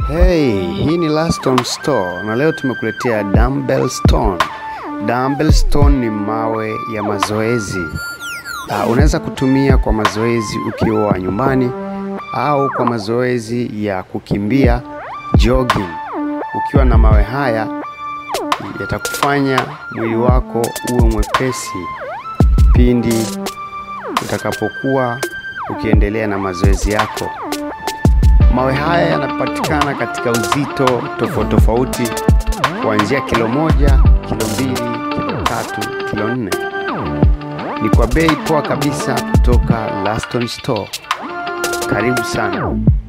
Hey, hii ni Laston Store na leo tumekuletea dumbbell stone. Dumbbell stone ni mawe ya mazoezi. Uh, unaweza kutumia kwa mazoezi ukiwa nyumbani au kwa mazoezi ya kukimbia jogging. Ukiwa na mawe haya yatakufanya mwili wako uwe mwepesi pindi utakapokuwa ukiendelea na mazoezi yako. Mawe haya yanapatikana katika uzito tofauti tofauti kuanzia kilo moja, kilo mbili, kilo tatu, kilo nne. Ni kwa bei poa kabisa kutoka Laston Store. Karibu sana.